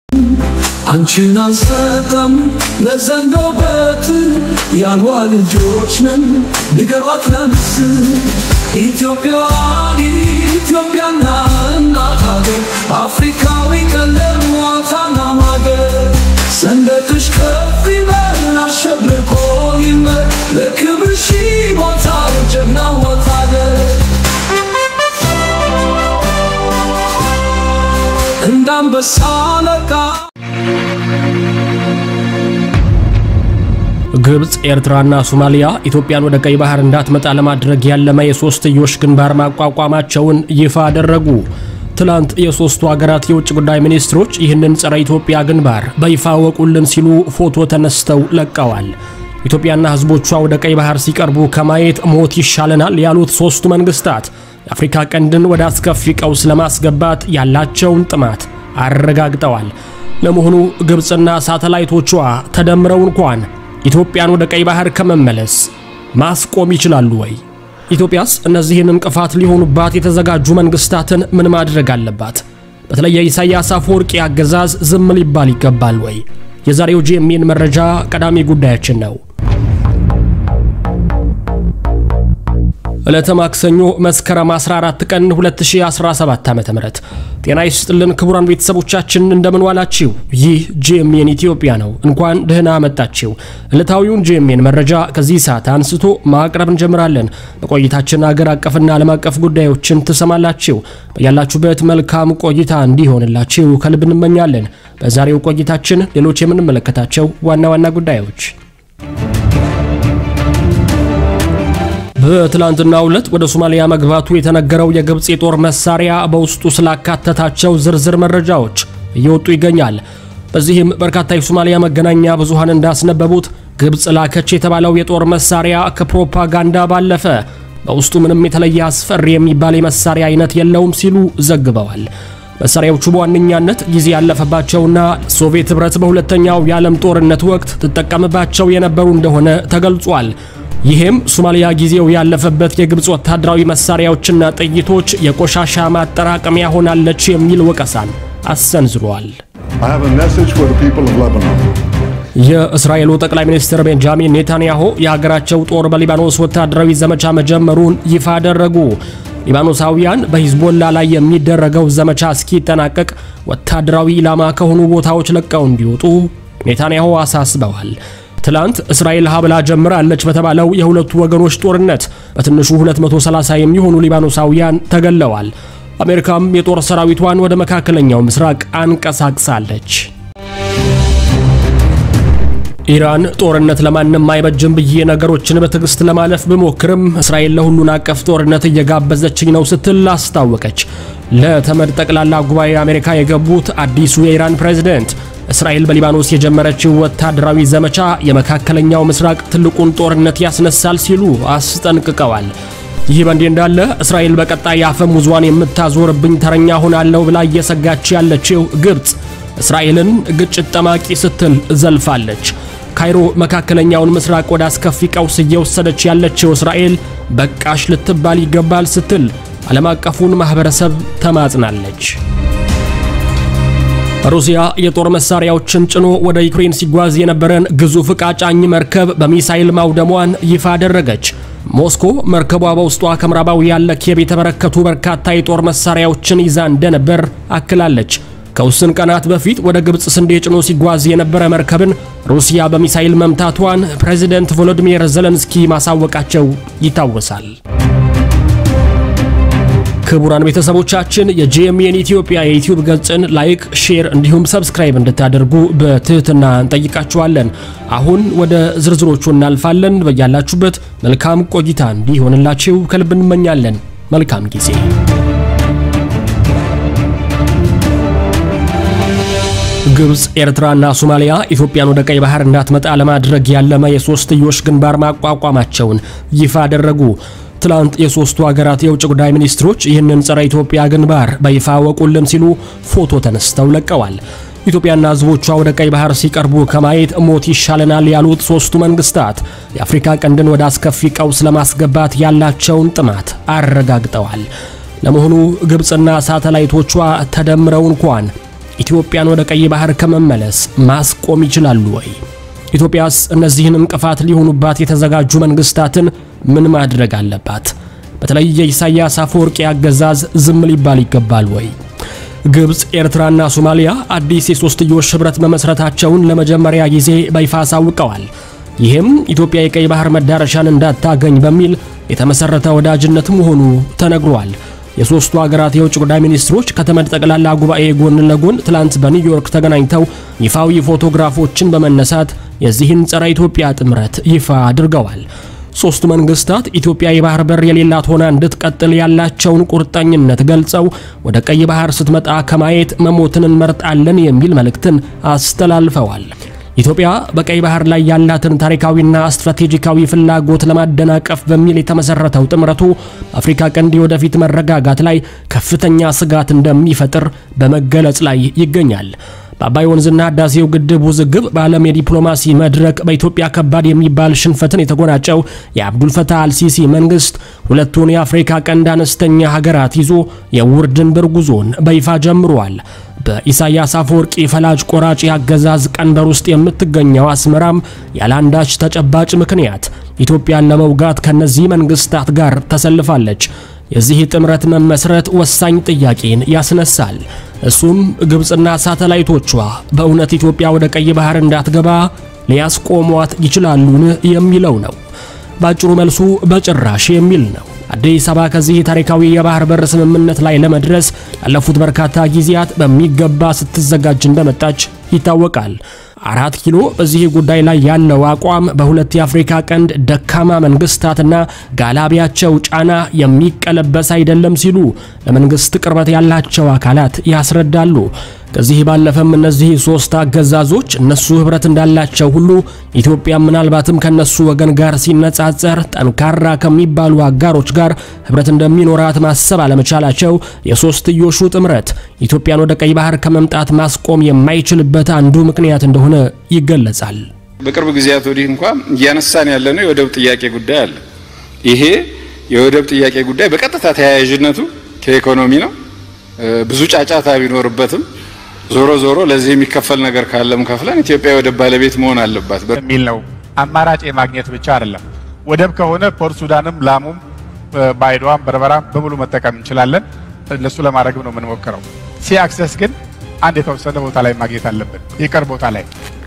አንቺን አንሰጠም ለዘንዶ በትን ያልዋ ልጆች ነን ንገሯት ለምስ ኢትዮጵያዋን ኢትዮጵያና እናት ሀገር አፍሪካዊ ቀለም ዋታና ማገር ሰንደቅሽ ከፍ ይበል አሸብርቆ ይመር ለክብርሽ ይሞታል ጀግና ወታደር እንዳንበሳ አለቃ ግብፅ፣ ኤርትራና ሶማሊያ ኢትዮጵያን ወደ ቀይ ባህር እንዳትመጣ ለማድረግ ያለመ የሶስትዮሽ ግንባር ማቋቋማቸውን ይፋ አደረጉ። ትላንት የሶስቱ ሀገራት የውጭ ጉዳይ ሚኒስትሮች ይህንን ጸረ ኢትዮጵያ ግንባር በይፋ ወቁልን ሲሉ ፎቶ ተነስተው ለቀዋል። ኢትዮጵያና ሕዝቦቿ ወደ ቀይ ባህር ሲቀርቡ ከማየት ሞት ይሻለናል ያሉት ሶስቱ መንግስታት የአፍሪካ ቀንድን ወደ አስከፊ ቀውስ ለማስገባት ያላቸውን ጥማት አረጋግጠዋል። ለመሆኑ ግብፅና ሳተላይቶቿ ተደምረው እንኳን ኢትዮጵያን ወደ ቀይ ባህር ከመመለስ ማስቆም ይችላሉ ወይ? ኢትዮጵያስ እነዚህን እንቅፋት ሊሆኑባት የተዘጋጁ መንግስታትን ምን ማድረግ አለባት? በተለይ የኢሳያስ አፈወርቂ አገዛዝ ዝም ሊባል ይገባል ወይ? የዛሬው ጂኤምኤን መረጃ ቀዳሚ ጉዳያችን ነው። ዕለተ ማክሰኞ መስከረም 14 ቀን 2017 ዓ.ም። ጤና ይስጥልን ክቡራን ቤተሰቦቻችን እንደምን ዋላችሁ? ይህ ጂኤምኤን ኢትዮጵያ ነው። እንኳን ደህና መጣችሁ። ዕለታዊውን ጂኤምኤን መረጃ ከዚህ ሰዓት አንስቶ ማቅረብ እንጀምራለን። በቆይታችን አገር አቀፍና ዓለም አቀፍ ጉዳዮችን ትሰማላችሁ። በያላችሁበት መልካም ቆይታ እንዲሆንላችሁ ከልብ እንመኛለን። በዛሬው ቆይታችን ሌሎች የምንመለከታቸው ዋና ዋና ጉዳዮች በትላንትናው ዕለት ወደ ሶማሊያ መግባቱ የተነገረው የግብፅ የጦር መሳሪያ በውስጡ ስላካተታቸው ዝርዝር መረጃዎች እየወጡ ይገኛል። በዚህም በርካታ የሶማሊያ መገናኛ ብዙሃን እንዳስነበቡት ግብፅ ላከች የተባለው የጦር መሳሪያ ከፕሮፓጋንዳ ባለፈ በውስጡ ምንም የተለየ አስፈሪ የሚባል የመሳሪያ አይነት የለውም ሲሉ ዘግበዋል። መሳሪያዎቹ በዋነኛነት ጊዜ ያለፈባቸውና ሶቪየት ኅብረት በሁለተኛው የዓለም ጦርነት ወቅት ትጠቀምባቸው የነበሩ እንደሆነ ተገልጿል። ይህም ሶማሊያ ጊዜው ያለፈበት የግብፅ ወታደራዊ መሳሪያዎችና ጥይቶች የቆሻሻ ማጠራቀሚያ ሆናለች የሚል ወቀሳን አሰንዝሯል። I have a message for the people of Lebanon. የእስራኤሉ ጠቅላይ ሚኒስትር ቤንጃሚን ኔታንያሁ የሀገራቸው ጦር በሊባኖስ ወታደራዊ ዘመቻ መጀመሩን ይፋ አደረጉ። ሊባኖሳውያን በሂዝቦላ ላይ የሚደረገው ዘመቻ እስኪጠናቀቅ ወታደራዊ ኢላማ ከሆኑ ቦታዎች ለቀው እንዲወጡ ኔታንያሁ አሳስበዋል። ትላንት እስራኤል ሀብላ ጀምራለች በተባለው የሁለቱ ወገኖች ጦርነት በትንሹ 230 የሚሆኑ ሊባኖሳውያን ተገለዋል። አሜሪካም የጦር ሰራዊቷን ወደ መካከለኛው ምስራቅ አንቀሳቅሳለች። ኢራን ጦርነት ለማንም አይበጅም ብዬ ነገሮችን በትዕግስት ለማለፍ ብሞክርም እስራኤል ለሁሉን አቀፍ ጦርነት እየጋበዘችኝ ነው ስትል አስታወቀች። ለተመድ ጠቅላላ ጉባኤ አሜሪካ የገቡት አዲሱ የኢራን ፕሬዝደንት እስራኤል በሊባኖስ የጀመረችው ወታደራዊ ዘመቻ የመካከለኛው ምስራቅ ትልቁን ጦርነት ያስነሳል ሲሉ አስጠንቅቀዋል። ይህ በእንዲህ እንዳለ እስራኤል በቀጣይ አፈሙዟን የምታዞርብኝ ተረኛ ሆናለሁ ብላ እየሰጋች ያለችው ግብፅ እስራኤልን ግጭት ጠማቂ ስትል ዘልፋለች። ካይሮ መካከለኛውን ምስራቅ ወደ አስከፊ ቀውስ እየወሰደች ያለችው እስራኤል በቃሽ ልትባል ይገባል ስትል ዓለም አቀፉን ማኅበረሰብ ተማጽናለች። ሩሲያ የጦር መሳሪያዎችን ጭኖ ወደ ዩክሬን ሲጓዝ የነበረን ግዙፍ ዕቃ ጫኝ መርከብ በሚሳይል ማውደሟን ይፋ አደረገች። ሞስኮ መርከቧ በውስጧ ከምዕራባውያን ለኪየቭ የተበረከቱ በርካታ የጦር መሳሪያዎችን ይዛ እንደነበር አክላለች። ከውስን ቀናት በፊት ወደ ግብፅ ስንዴ ጭኖ ሲጓዝ የነበረ መርከብን ሩሲያ በሚሳይል መምታቷን ፕሬዚደንት ቮሎዲሚር ዘለንስኪ ማሳወቃቸው ይታወሳል። ክቡራን ቤተሰቦቻችን የጂኤምኤን ኢትዮጵያ የዩቲዩብ ገጽን ላይክ፣ ሼር እንዲሁም ሰብስክራይብ እንድታደርጉ በትህትና እንጠይቃችኋለን። አሁን ወደ ዝርዝሮቹ እናልፋለን። በያላችሁበት መልካም ቆይታ እንዲሆንላችሁ ከልብ እንመኛለን። መልካም ጊዜ። ግብፅ፣ ኤርትራና ሶማሊያ ኢትዮጵያን ወደ ቀይ ባህር እንዳትመጣ ለማድረግ ያለመ የሶስትዮሽ ግንባር ማቋቋማቸውን ይፋ አደረጉ። ትላንት የሶስቱ ሀገራት የውጭ ጉዳይ ሚኒስትሮች ይህንን ጸረ ኢትዮጵያ ግንባር በይፋ ወቁልን ሲሉ ፎቶ ተነስተው ለቀዋል። ኢትዮጵያና ሕዝቦቿ ወደ ቀይ ባህር ሲቀርቡ ከማየት ሞት ይሻለናል ያሉት ሶስቱ መንግስታት የአፍሪካ ቀንድን ወደ አስከፊ ቀውስ ለማስገባት ያላቸውን ጥማት አረጋግጠዋል። ለመሆኑ ግብፅና ሳተላይቶቿ ተደምረው እንኳን ኢትዮጵያን ወደ ቀይ ባህር ከመመለስ ማስቆም ይችላሉ ወይ? ኢትዮጵያስ እነዚህን እንቅፋት ሊሆኑባት የተዘጋጁ መንግስታትን ምን ማድረግ አለባት? በተለይ የኢሳያስ አፈወርቂ አገዛዝ ዝም ሊባል ይገባል ወይ? ግብፅ፣ ኤርትራና ሶማሊያ አዲስ የሶስትዮሽ ህብረት መመስረታቸውን ለመጀመሪያ ጊዜ በይፋ አሳውቀዋል። ይህም ኢትዮጵያ የቀይ ባህር መዳረሻን እንዳታገኝ በሚል የተመሰረተ ወዳጅነት መሆኑ ተነግሯል። የሶስቱ ሀገራት የውጭ ጉዳይ ሚኒስትሮች ከተመድ ጠቅላላ ጉባኤ ጎን ለጎን ትላንት በኒውዮርክ ተገናኝተው ይፋዊ ፎቶግራፎችን በመነሳት የዚህን ጸረ ኢትዮጵያ ጥምረት ይፋ አድርገዋል። ሶስቱ መንግስታት ኢትዮጵያ የባህር በር የሌላት ሆና እንድትቀጥል ያላቸውን ቁርጠኝነት ገልጸው ወደ ቀይ ባህር ስትመጣ ከማየት መሞትን እንመርጣለን የሚል መልእክትን አስተላልፈዋል። ኢትዮጵያ በቀይ ባህር ላይ ያላትን ታሪካዊና ስትራቴጂካዊ ፍላጎት ለማደናቀፍ በሚል የተመሰረተው ጥምረቱ በአፍሪካ ቀንድ የወደፊት መረጋጋት ላይ ከፍተኛ ስጋት እንደሚፈጥር በመገለጽ ላይ ይገኛል። በአባይ ወንዝና ህዳሴው ግድብ ውዝግብ በዓለም የዲፕሎማሲ መድረክ በኢትዮጵያ ከባድ የሚባል ሽንፈትን የተጎናጨው የአብዱልፈታህ አልሲሲ መንግስት ሁለቱን የአፍሪካ ቀንድ አነስተኛ ሀገራት ይዞ የውር ድንበር ጉዞን በይፋ ጀምሯል። በኢሳያስ አፈወርቂ ፈላጭ ቆራጭ የአገዛዝ ቀንበር ውስጥ የምትገኘው አስመራም ያለአንዳች ተጨባጭ ምክንያት ኢትዮጵያን ለመውጋት ከነዚህ መንግስታት ጋር ተሰልፋለች። የዚህ ጥምረት መመስረት ወሳኝ ጥያቄን ያስነሳል። እሱም ግብፅና ሳተላይቶቿ በእውነት ኢትዮጵያ ወደ ቀይ ባህር እንዳትገባ ሊያስቆሟት ይችላሉን የሚለው ነው። ባጭሩ መልሱ በጭራሽ የሚል ነው። አዲስ አበባ ከዚህ ታሪካዊ የባህር በር ስምምነት ላይ ለመድረስ ያለፉት በርካታ ጊዜያት በሚገባ ስትዘጋጅ እንደመጣች ይታወቃል። አራት ኪሎ በዚህ ጉዳይ ላይ ያለው አቋም በሁለት የአፍሪካ ቀንድ ደካማ መንግስታትና ጋላቢያቸው ጫና የሚቀለበስ አይደለም ሲሉ ለመንግስት ቅርበት ያላቸው አካላት ያስረዳሉ። ከዚህ ባለፈም እነዚህ ሶስት አገዛዞች እነሱ ህብረት እንዳላቸው ሁሉ ኢትዮጵያ ምናልባትም ከነሱ ወገን ጋር ሲነጻጸር ጠንካራ ከሚባሉ አጋሮች ጋር ህብረት እንደሚኖራት ማሰብ አለመቻላቸው የሶስትዮሹ ጥምረት ኢትዮጵያን ወደ ቀይ ባህር ከመምጣት ማስቆም የማይችልበት አንዱ ምክንያት እንደሆነ ይገለጻል። በቅርብ ጊዜያት ወዲህ እንኳ እያነሳን ያለነው የወደብ ጥያቄ ጉዳይ አለ። ይሄ የወደብ ጥያቄ ጉዳይ በቀጥታ ተያያዥነቱ ከኢኮኖሚ ነው። ብዙ ጫጫታ ቢኖርበትም ዞሮ ዞሮ ለዚህ የሚከፈል ነገር ካለም ከፍለን ኢትዮጵያ የወደብ ባለቤት መሆን አለባት የሚል ነው። አማራጭ የማግኘት ብቻ አይደለም። ወደብ ከሆነ ፖርት ሱዳንም፣ ላሙም፣ ባይዶዋም፣ በርበራም በሙሉ መጠቀም እንችላለን። ለሱ ለማድረግም ነው የምንሞክረው። ሲ አክሰስ ግን አንድ የተወሰነ ቦታ ላይ ማግኘት አለብን፣ የቀር ቦታ ላይ።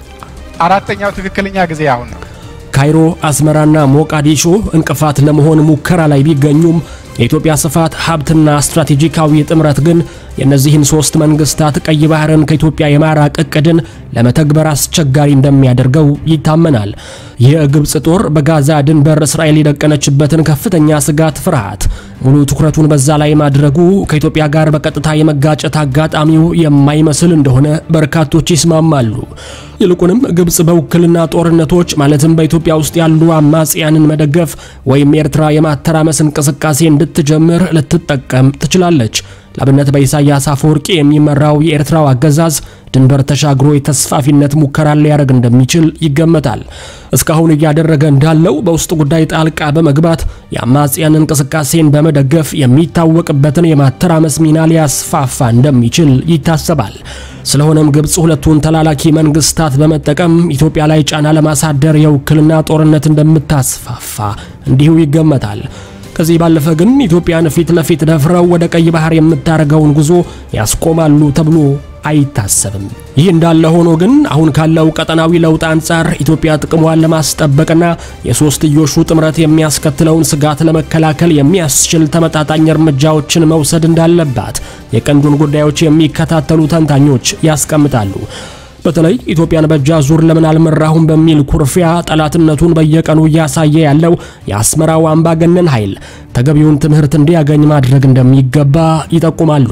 አራተኛው ትክክለኛ ጊዜ አሁን ነው። ካይሮ፣ አስመራና ሞቃዲሾ እንቅፋት ለመሆን ሙከራ ላይ ቢገኙም የኢትዮጵያ ስፋት ሀብትና ስትራቴጂካዊ ጥምረት ግን የእነዚህን ሶስት መንግስታት ቀይ ባህርን ከኢትዮጵያ የማራቅ እቅድን ለመተግበር አስቸጋሪ እንደሚያደርገው ይታመናል። የግብፅ ጦር በጋዛ ድንበር እስራኤል የደቀነችበትን ከፍተኛ ስጋት፣ ፍርሃት ሙሉ ትኩረቱን በዛ ላይ ማድረጉ ከኢትዮጵያ ጋር በቀጥታ የመጋጨት አጋጣሚው የማይመስል እንደሆነ በርካቶች ይስማማሉ። ይልቁንም ግብፅ በውክልና ጦርነቶች ማለትም በኢትዮጵያ ውስጥ ያሉ አማጽያንን መደገፍ ወይም ኤርትራ የማተራመስ እንቅስቃሴ እንድትጀምር ልትጠቀም ትችላለች። ለአብነት በኢሳያስ አፈወርቂ የሚመራው የኤርትራው አገዛዝ ድንበር ተሻግሮ የተስፋፊነት ሙከራ ሊያደርግ እንደሚችል ይገመታል። እስካሁን እያደረገ እንዳለው በውስጥ ጉዳይ ጣልቃ በመግባት የአማጽያን እንቅስቃሴን በመደገፍ የሚታወቅበትን የማተራመስ ሚና ሊያስፋፋ እንደሚችል ይታሰባል። ስለሆነም ግብፅ ሁለቱን ተላላኪ መንግስታት በመጠቀም ኢትዮጵያ ላይ ጫና ለማሳደር የውክልና ጦርነት እንደምታስፋፋ እንዲሁ ይገመታል። ከዚህ ባለፈ ግን ኢትዮጵያን ፊት ለፊት ደፍረው ወደ ቀይ ባህር የምታደርገውን ጉዞ ያስቆማሉ ተብሎ አይታሰብም። ይህ እንዳለ ሆኖ ግን አሁን ካለው ቀጠናዊ ለውጥ አንጻር ኢትዮጵያ ጥቅሟን ለማስጠበቅና የሶስትዮሹ ጥምረት የሚያስከትለውን ስጋት ለመከላከል የሚያስችል ተመጣጣኝ እርምጃዎችን መውሰድ እንዳለባት የቀንዱን ጉዳዮች የሚከታተሉ ተንታኞች ያስቀምጣሉ። በተለይ ኢትዮጵያን በእጅ አዙር ለምን አልመራሁም በሚል ኩርፊያ ጠላትነቱን በየቀኑ እያሳየ ያለው የአስመራው አምባገነን ኃይል ተገቢውን ትምህርት እንዲያገኝ ማድረግ እንደሚገባ ይጠቁማሉ።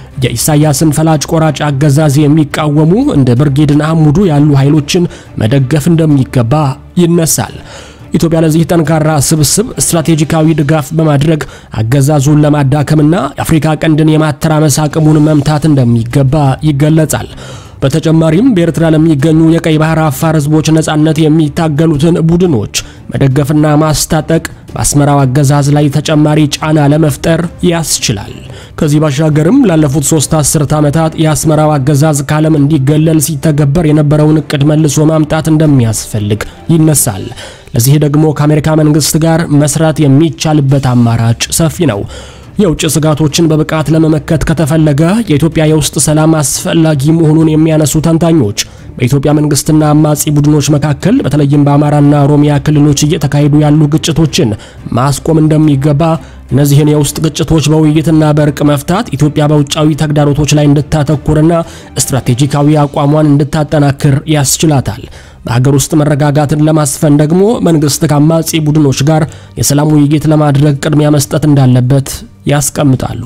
የኢሳያስን ፈላጭ ቆራጭ አገዛዝ የሚቃወሙ እንደ ብርጌድን አሙዱ ያሉ ኃይሎችን መደገፍ እንደሚገባ ይነሳል። ኢትዮጵያ ለዚህ ጠንካራ ስብስብ ስትራቴጂካዊ ድጋፍ በማድረግ አገዛዙን ለማዳከምና የአፍሪካ ቀንድን የማተራመስ አቅሙን መምታት እንደሚገባ ይገለጻል። በተጨማሪም በኤርትራ ለሚገኙ የቀይ ባህር አፋር ህዝቦች ነጻነት የሚታገሉትን ቡድኖች መደገፍና ማስታጠቅ በአስመራው አገዛዝ ላይ ተጨማሪ ጫና ለመፍጠር ያስችላል። ከዚህ ባሻገርም ላለፉት ሶስት አስርት ዓመታት የአስመራው አገዛዝ ከዓለም እንዲገለል ሲተገበር የነበረውን እቅድ መልሶ ማምጣት እንደሚያስፈልግ ይነሳል። ለዚህ ደግሞ ከአሜሪካ መንግስት ጋር መስራት የሚቻልበት አማራጭ ሰፊ ነው። የውጭ ስጋቶችን በብቃት ለመመከት ከተፈለገ የኢትዮጵያ የውስጥ ሰላም አስፈላጊ መሆኑን የሚያነሱ ተንታኞች በኢትዮጵያ መንግስትና አማጺ ቡድኖች መካከል በተለይም በአማራና ኦሮሚያ ክልሎች እየተካሄዱ ያሉ ግጭቶችን ማስቆም እንደሚገባ፣ እነዚህን የውስጥ ግጭቶች በውይይትና በእርቅ መፍታት ኢትዮጵያ በውጫዊ ተግዳሮቶች ላይ እንድታተኩርና ስትራቴጂካዊ አቋሟን እንድታጠናክር ያስችላታል። በሀገር ውስጥ መረጋጋትን ለማስፈን ደግሞ መንግስት ከአማጺ ቡድኖች ጋር የሰላም ውይይት ለማድረግ ቅድሚያ መስጠት እንዳለበት ያስቀምጣሉ።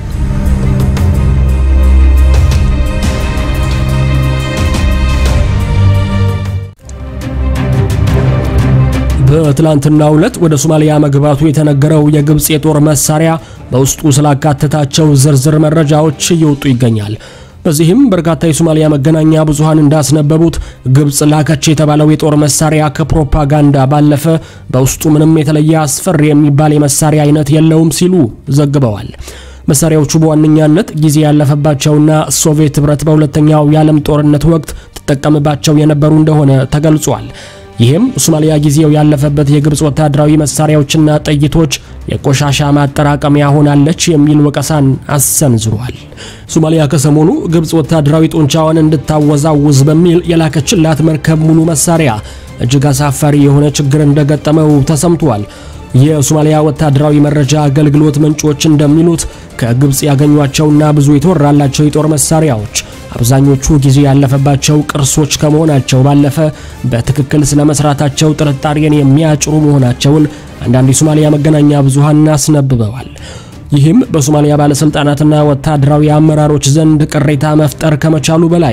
በትላንትናው ዕለት ወደ ሶማሊያ መግባቱ የተነገረው የግብፅ የጦር መሳሪያ በውስጡ ስላካተታቸው ዝርዝር መረጃዎች እየወጡ ይገኛል። በዚህም በርካታ የሶማሊያ መገናኛ ብዙሃን እንዳስነበቡት ግብፅ ላከች የተባለው የጦር መሳሪያ ከፕሮፓጋንዳ ባለፈ በውስጡ ምንም የተለየ አስፈሪ የሚባል የመሳሪያ አይነት የለውም ሲሉ ዘግበዋል። መሳሪያዎቹ በዋነኛነት ጊዜ ያለፈባቸውና ሶቪየት ኅብረት በሁለተኛው የዓለም ጦርነት ወቅት ትጠቀምባቸው የነበሩ እንደሆነ ተገልጿል። ይህም ሶማሊያ ጊዜው ያለፈበት የግብፅ ወታደራዊ መሳሪያዎችና ጥይቶች የቆሻሻ ማጠራቀሚያ ሆናለች የሚል ወቀሳን አሰንዝሯል። ሶማሊያ ከሰሞኑ ግብፅ ወታደራዊ ጡንቻዋን እንድታወዛውዝ በሚል የላከችላት መርከብ ሙሉ መሳሪያ እጅግ አሳፋሪ የሆነ ችግር እንደገጠመው ተሰምቷል። የሶማሊያ ወታደራዊ መረጃ አገልግሎት ምንጮች እንደሚሉት ከግብፅ ያገኟቸውና ብዙ የተወራላቸው የጦር መሳሪያዎች አብዛኞቹ ጊዜ ያለፈባቸው ቅርሶች ከመሆናቸው ባለፈ በትክክል ስለ መስራታቸው ጥርጣሬን የሚያጭሩ መሆናቸውን አንዳንድ የሶማሊያ መገናኛ ብዙሃን አስነብበዋል። ይህም በሶማሊያ ባለስልጣናትና ወታደራዊ አመራሮች ዘንድ ቅሬታ መፍጠር ከመቻሉ በላይ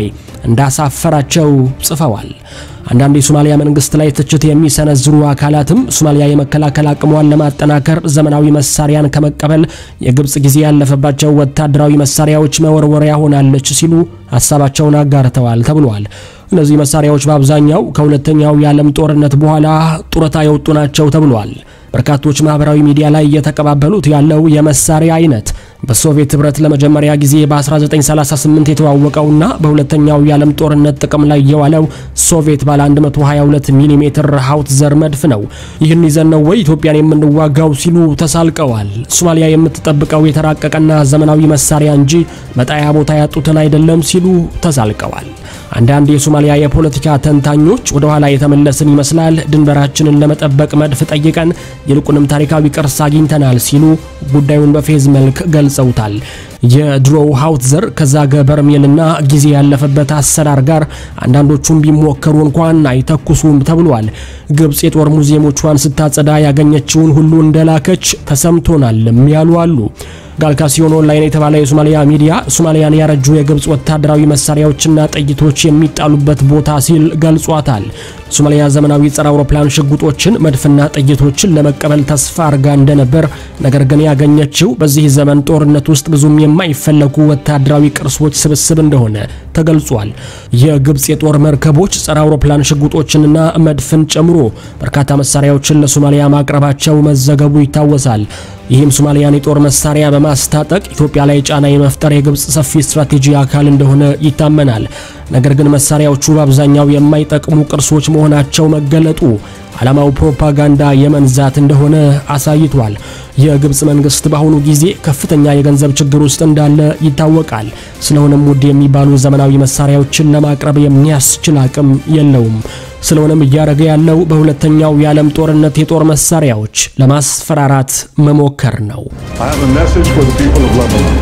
እንዳሳፈራቸው ጽፈዋል። አንዳንድ የሶማሊያ መንግስት ላይ ትችት የሚሰነዝሩ አካላትም ሶማሊያ የመከላከል አቅሟን ለማጠናከር ዘመናዊ መሳሪያን ከመቀበል የግብፅ ጊዜ ያለፈባቸው ወታደራዊ መሳሪያዎች መወርወሪያ ሆናለች ሲሉ ሀሳባቸውን አጋርተዋል ተብሏል። እነዚህ መሳሪያዎች በአብዛኛው ከሁለተኛው የዓለም ጦርነት በኋላ ጡረታ የወጡ ናቸው ተብሏል። በርካቶች ማህበራዊ ሚዲያ ላይ እየተቀባበሉት ያለው የመሳሪያ አይነት በሶቪየት ኅብረት ለመጀመሪያ ጊዜ በ1938 የተዋወቀውና በሁለተኛው የዓለም ጦርነት ጥቅም ላይ የዋለው ሶቪየት ባለ 122 ሚሜ ሃውትዘር መድፍ ነው። ይህን ይዘን ነው ወይ ኢትዮጵያን የምንዋጋው ሲሉ ተሳልቀዋል። ሶማሊያ የምትጠብቀው የተራቀቀና ዘመናዊ መሳሪያ እንጂ መጣያ ቦታ ያጡትን አይደለም ሲሉ ተሳልቀዋል። አንዳንድ የሶማሊያ የፖለቲካ ተንታኞች ወደ ኋላ የተመለስን ይመስላል፣ ድንበራችንን ለመጠበቅ መድፍ ጠይቀን ይልቁንም ታሪካዊ ቅርስ አግኝተናል ሲሉ ጉዳዩን በፌዝ መልክ ገልጸውታል። የድሮው ሃውትዘር ከዛገ በርሜልና ጊዜ ያለፈበት አሰራር ጋር አንዳንዶቹም ቢሞከሩ እንኳን አይተኩሱም ተብሏል። ግብፅ የጦር ሙዚየሞቿን ስታጸዳ ያገኘችውን ሁሉ እንደላከች ተሰምቶናልም ያሉ አሉ። ጋልካሲዮን ኦንላይን የተባለ የሶማሊያ ሚዲያ ሶማሊያን ያረጁ የግብፅ ወታደራዊ መሳሪያዎችና ጥይቶች የሚጣሉበት ቦታ ሲል ገልጿታል። ሶማሊያ ዘመናዊ ጸረ አውሮፕላን ሽጉጦችን፣ መድፍና ጥይቶችን ለመቀበል ተስፋ አርጋ እንደነበር፣ ነገር ግን ያገኘችው በዚህ ዘመን ጦርነት ውስጥ ብዙም የማይፈለጉ ወታደራዊ ቅርሶች ስብስብ እንደሆነ ተገልጿል። የግብፅ የጦር መርከቦች ጸረ አውሮፕላን ሽጉጦችንና መድፍን ጨምሮ በርካታ መሳሪያዎችን ለሶማሊያ ማቅረባቸው መዘገቡ ይታወሳል። ይህም ሶማሊያን የጦር መሳሪያ በማስታጠቅ ኢትዮጵያ ላይ ጫና የመፍጠር የግብፅ ሰፊ ስትራቴጂ አካል እንደሆነ ይታመናል። ነገር ግን መሳሪያዎቹ በአብዛኛው የማይጠቅሙ ቅርሶች መሆናቸው መገለጡ ዓላማው ፕሮፓጋንዳ የመንዛት እንደሆነ አሳይቷል። የግብፅ መንግስት በአሁኑ ጊዜ ከፍተኛ የገንዘብ ችግር ውስጥ እንዳለ ይታወቃል። ስለሆነም ውድ የሚባሉ ዘመናዊ መሳሪያዎችን ለማቅረብ የሚያስችል አቅም የለውም። ስለሆነም እያደረገ ያለው በሁለተኛው የዓለም ጦርነት የጦር መሳሪያዎች ለማስፈራራት መሞከር ነው። I have a message for the people of Lebanon.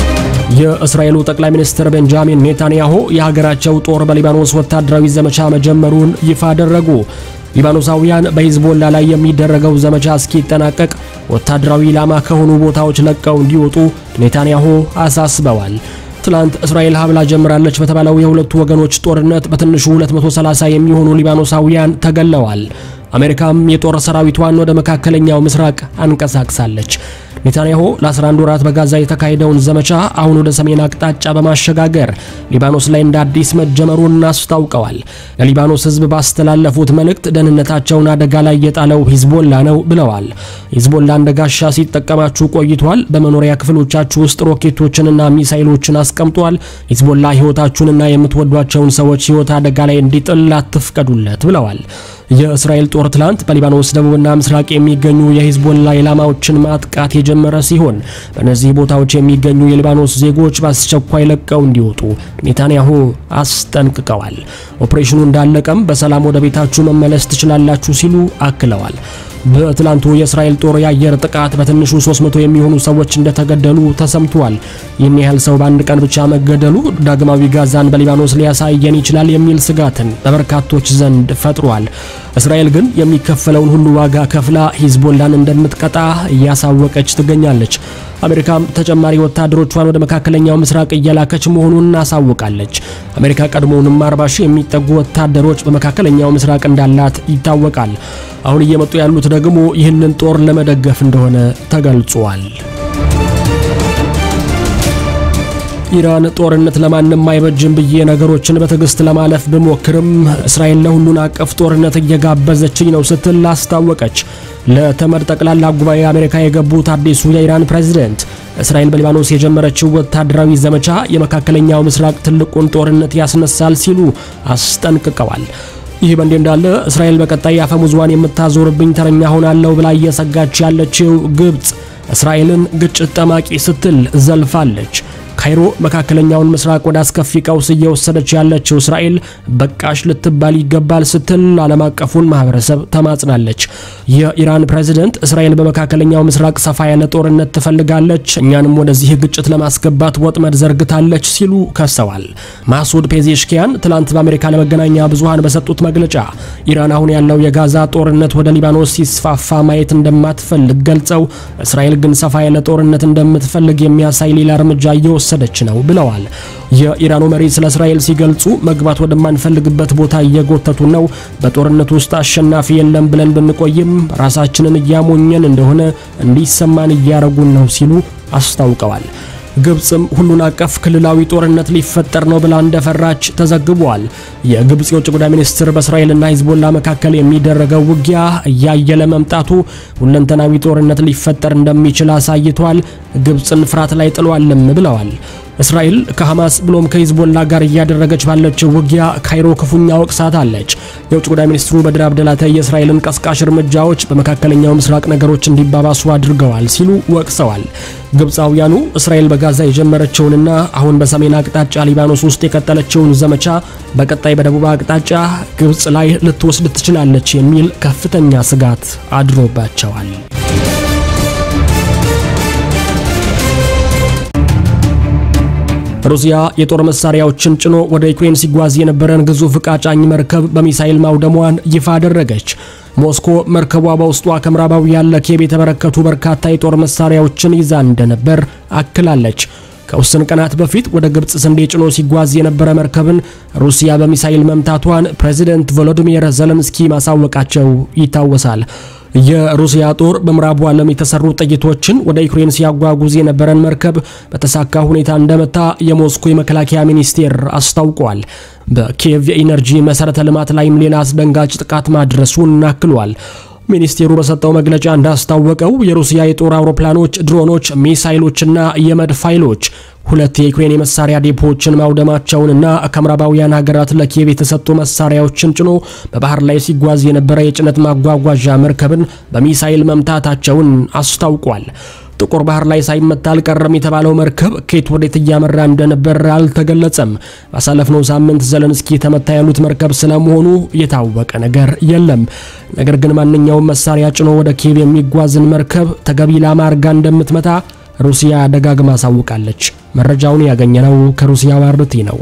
የእስራኤሉ ጠቅላይ ሚኒስትር ቤንጃሚን ኔታንያሁ የሀገራቸው ጦር በሊባኖስ ወታደራዊ ዘመቻ መጀመሩን ይፋ አደረጉ። ሊባኖሳውያን በሂዝቦላ ላይ የሚደረገው ዘመቻ እስኪጠናቀቅ ወታደራዊ ኢላማ ከሆኑ ቦታዎች ለቀው እንዲወጡ ኔታንያሁ አሳስበዋል። ትላንት እስራኤል ሀብላ ጀምራለች በተባለው የሁለቱ ወገኖች ጦርነት በትንሹ 230 የሚሆኑ ሊባኖሳውያን ተገለዋል። አሜሪካም የጦር ሰራዊቷን ወደ መካከለኛው ምስራቅ አንቀሳቅሳለች። ኔታንያሁ ለ11 ወራት በጋዛ የተካሄደውን ዘመቻ አሁን ወደ ሰሜን አቅጣጫ በማሸጋገር ሊባኖስ ላይ እንደ አዲስ መጀመሩን አስታውቀዋል። ለሊባኖስ ሕዝብ ባስተላለፉት መልእክት ደህንነታቸውን አደጋ ላይ የጣለው ሂዝቦላ ነው ብለዋል። ሂዝቦላ እንደ ጋሻ ሲጠቀማችሁ ቆይቷል። በመኖሪያ ክፍሎቻችሁ ውስጥ ሮኬቶችንና ሚሳይሎችን አስቀምጧል። ሂዝቦላ ሕይወታችሁንና የምትወዷቸውን ሰዎች ሕይወት አደጋ ላይ እንዲጥል አትፍቀዱለት ብለዋል። የእስራኤል ጦር ትላንት በሊባኖስ ደቡብና ምስራቅ የሚገኙ የሂዝቦላ ኢላማዎችን ማጥቃት የጀመረ ሲሆን በእነዚህ ቦታዎች የሚገኙ የሊባኖስ ዜጎች በአስቸኳይ ለቀው እንዲወጡ ኔታንያሁ አስጠንቅቀዋል። ኦፕሬሽኑ እንዳለቀም በሰላም ወደ ቤታችሁ መመለስ ትችላላችሁ ሲሉ አክለዋል። በትላንቱ የእስራኤል ጦር የአየር ጥቃት በትንሹ 300 የሚሆኑ ሰዎች እንደተገደሉ ተሰምቷል። ይህን ያህል ሰው በአንድ ቀን ብቻ መገደሉ ዳግማዊ ጋዛን በሊባኖስ ሊያሳየን ይችላል የሚል ስጋትን በበርካቶች ዘንድ ፈጥሯል። እስራኤል ግን የሚከፈለውን ሁሉ ዋጋ ከፍላ ሂዝቦላን እንደምትቀጣ እያሳወቀች ትገኛለች። አሜሪካም ተጨማሪ ወታደሮቿን ወደ መካከለኛው ምስራቅ እየላከች መሆኑን አሳውቃለች። አሜሪካ ቀድሞውንም 40 ሺህ የሚጠጉ ወታደሮች በመካከለኛው ምስራቅ እንዳላት ይታወቃል። አሁን እየመጡ ያሉት ደግሞ ይህንን ጦር ለመደገፍ እንደሆነ ተገልጿል። ኢራን ጦርነት ለማንም አይበጅም ብዬ ነገሮችን በትዕግስት ለማለፍ ብሞክርም እስራኤል ለሁሉን አቀፍ ጦርነት እየጋበዘችኝ ነው ስትል አስታወቀች። ለተመድ ጠቅላላ ጉባኤ አሜሪካ የገቡት አዲሱ የኢራን ፕሬዝደንት እስራኤል በሊባኖስ የጀመረችው ወታደራዊ ዘመቻ የመካከለኛው ምስራቅ ትልቁን ጦርነት ያስነሳል ሲሉ አስጠንቅቀዋል። ይህ በእንዲህ እንዳለ እስራኤል በቀጣይ አፈሙዟን የምታዞርብኝ ተረኛ ሆናለሁ ብላ እየሰጋች ያለችው ግብፅ እስራኤልን ግጭት ጠማቂ ስትል ዘልፋለች። ካይሮ መካከለኛውን ምስራቅ ወደ አስከፊ ቀውስ እየወሰደች ያለችው እስራኤል በቃሽ ልትባል ይገባል ስትል ዓለም አቀፉን ማህበረሰብ ተማጽናለች። የኢራን ፕሬዝደንት እስራኤል በመካከለኛው ምስራቅ ሰፋ ያለ ጦርነት ትፈልጋለች፣ እኛንም ወደዚህ ግጭት ለማስገባት ወጥመድ ዘርግታለች ሲሉ ከሰዋል። ማሱድ ፔዜሽኪያን ትላንት በአሜሪካ ለመገናኛ ብዙሃን በሰጡት መግለጫ ኢራን አሁን ያለው የጋዛ ጦርነት ወደ ሊባኖስ ሲስፋፋ ማየት እንደማትፈልግ ገልጸው እስራኤል ግን ሰፋ ያለ ጦርነት እንደምትፈልግ የሚያሳይ ሌላ እርምጃ እየወሰ እየወሰደች ነው ብለዋል። የኢራኑ መሪ ስለ እስራኤል ሲገልጹ መግባት ወደማንፈልግበት ቦታ እየጎተቱ ነው። በጦርነቱ ውስጥ አሸናፊ የለም ብለን ብንቆይም ራሳችንን እያሞኘን እንደሆነ እንዲሰማን እያረጉን ነው ሲሉ አስታውቀዋል። ግብፅም ሁሉን አቀፍ ክልላዊ ጦርነት ሊፈጠር ነው ብላ እንደፈራች ተዘግቧል። የግብፅ የውጭ ጉዳይ ሚኒስትር በእስራኤልና ሂዝቦላ መካከል የሚደረገው ውጊያ እያየለ መምጣቱ ሁለንተናዊ ጦርነት ሊፈጠር እንደሚችል አሳይቷል፣ ግብፅን ፍርሃት ላይ ጥሏልም ብለዋል። እስራኤል ከሐማስ ብሎም ከሂዝቦላ ጋር እያደረገች ባለችው ውጊያ ካይሮ ክፉኛ ወቅሳታለች። የውጭ ጉዳይ ሚኒስትሩ በድር አብደላተ የእስራኤልን ቀስቃሽ እርምጃዎች በመካከለኛው ምስራቅ ነገሮች እንዲባባሱ አድርገዋል ሲሉ ወቅሰዋል። ግብፃውያኑ እስራኤል በጋዛ የጀመረችውንና አሁን በሰሜን አቅጣጫ ሊባኖስ ውስጥ የቀጠለችውን ዘመቻ በቀጣይ በደቡብ አቅጣጫ ግብፅ ላይ ልትወስድ ትችላለች የሚል ከፍተኛ ስጋት አድሮባቸዋል። ሩሲያ የጦር መሳሪያዎችን ጭኖ ወደ ዩክሬን ሲጓዝ የነበረን ግዙፍ ዕቃ ጫኝ መርከብ በሚሳኤል ማውደሟን ይፋ አደረገች። ሞስኮ መርከቧ በውስጧ ከምዕራባውያን ለኪየቭ የተበረከቱ በርካታ የጦር መሳሪያዎችን ይዛ እንደነበር አክላለች። ከውስን ቀናት በፊት ወደ ግብፅ ስንዴ ጭኖ ሲጓዝ የነበረ መርከብን ሩሲያ በሚሳኤል መምታቷን ፕሬዚደንት ቮሎዲሚር ዘለንስኪ ማሳወቃቸው ይታወሳል። የሩሲያ ጦር በምዕራቡ ዓለም የተሰሩ ጥይቶችን ወደ ዩክሬን ሲያጓጉዝ የነበረን መርከብ በተሳካ ሁኔታ እንደመታ የሞስኮ የመከላከያ ሚኒስቴር አስታውቋል። በኪየቭ የኢነርጂ መሰረተ ልማት ላይም ሌላ አስደንጋጭ ጥቃት ማድረሱን አክሏል። ሚኒስቴሩ በሰጠው መግለጫ እንዳስታወቀው የሩሲያ የጦር አውሮፕላኖች፣ ድሮኖች፣ ሚሳይሎችና የመድፍ ኃይሎች ሁለት የዩክሬን የመሳሪያ ዴፖዎችን ማውደማቸውንና ከምዕራባውያን ሀገራት ለኪየቭ የተሰጡ መሳሪያዎችን ጭኖ በባህር ላይ ሲጓዝ የነበረ የጭነት ማጓጓዣ መርከብን በሚሳይል መምታታቸውን አስታውቋል። ጥቁር ባህር ላይ ሳይመታ አልቀረም የተባለው መርከብ ከየት ወዴት እያመራ እንደነበር አልተገለጸም። ባሳለፍነው ሳምንት ዘለንስኪ ተመታ ያሉት መርከብ ስለመሆኑ የታወቀ ነገር የለም። ነገር ግን ማንኛውም መሳሪያ ጭኖ ወደ ኪየቭ የሚጓዝን መርከብ ተገቢ ኢላማ አድርጋ እንደምትመታ ሩሲያ ደጋግማ አሳውቃለች። መረጃውን ያገኘነው ከሩሲያ ዋርቲ ነው።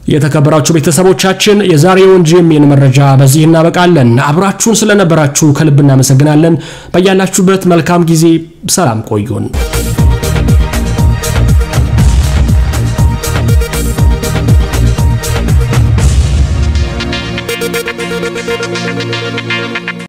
የተከበራችሁ ቤተሰቦቻችን የዛሬውን ጂኤምኤን መረጃ በዚህ እናበቃለን። አብራችሁን ስለነበራችሁ ከልብ እናመሰግናለን። በያላችሁበት መልካም ጊዜ ሰላም ቆዩን።